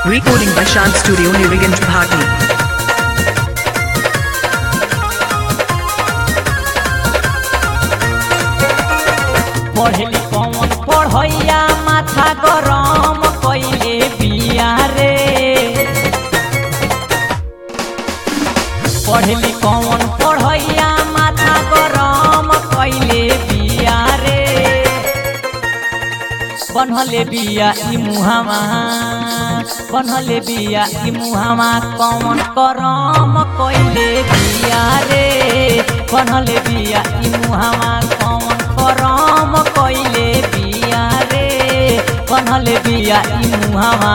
Recording by Shant Studio Nirigant Bhati. पढ़ली कौन पढ़ैया माथा गरम कैले बिया रे पढ़ली कौन पढ़ैया माथा गरम कैले बिया रे बनहले बिया ई मुहामा बनहले बिया ई मुहामा कौन करम कैले बिया रे बनहले बिया ई मुहामा कौन करम कैले बिया रे बनहले बिया ई मुहामा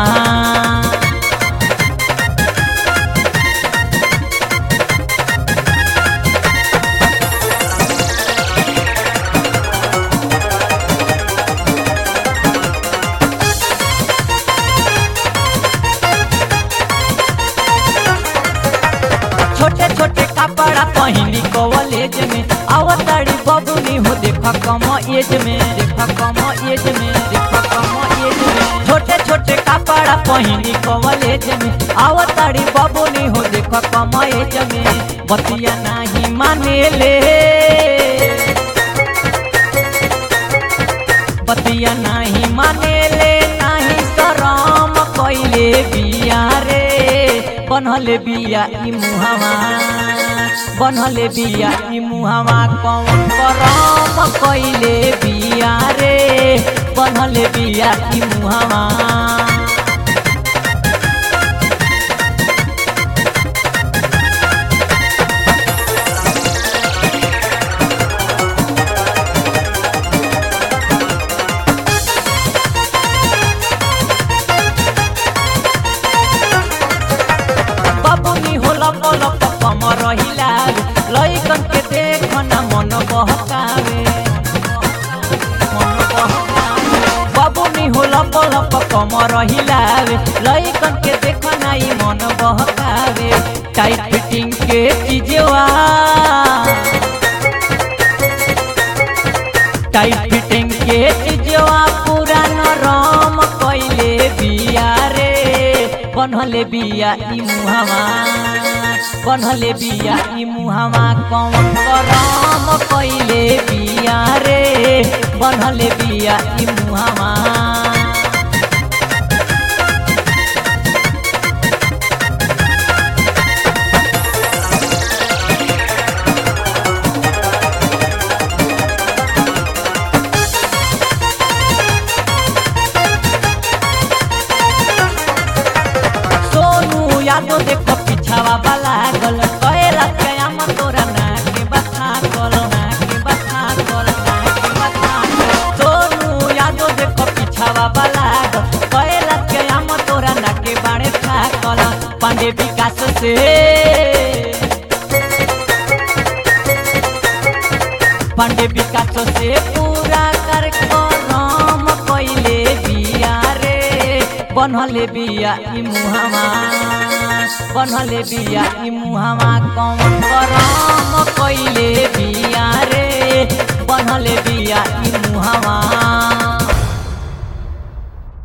छोटे छोटे कपड़ा पहनी कॉलेज में अवतारी बबुनी हो देखा कम एज में देखा कम एज में देखा कम एज में छोटे छोटे कपड़ा पहनी कॉलेज में अवतारी बबुनी हो देखा कम एज में बतिया नहीं माने ले बतिया नहीं माने ले नहीं शरम कैले बिया रे बनहले बिया ई मुहावा बनहले बिया ई मुहावा कौन करम कैले बिया रे बनहले बिया ई मुहावा बबुनी होला पलक कम रहिला लैकन के देखना मन बहकावे मन बहकावे बबुनी होला पलक कम रहिला लैकन के देखना ई मन बहकावे टाइट फिटिंग के चीजवा टाइट फिटिंग के चीजवा पूरा नरम कैले बिया रे बनहले बिया ई मुहावा बनहले बिया ई मुहावा कौन करम कैले बिया रे बनहले बिया ई मुहावा सोनू यादव देखो पिछावा वाला गल कहला कयाम तोरा ना के बता गल ना के बता गल ना के बता गल। सोनू यादव देखो पिछावा वाला गल कहला कयाम तोरा ना के बाड़े था गल पांडे विकास से पांडे विकास से पूरा कर करम कैले बिया रे बनहले बिया ई मुहावा बनहले बिया ई मुहावा कौन करम कैले बिया रे बनहले बिया ई मुहावा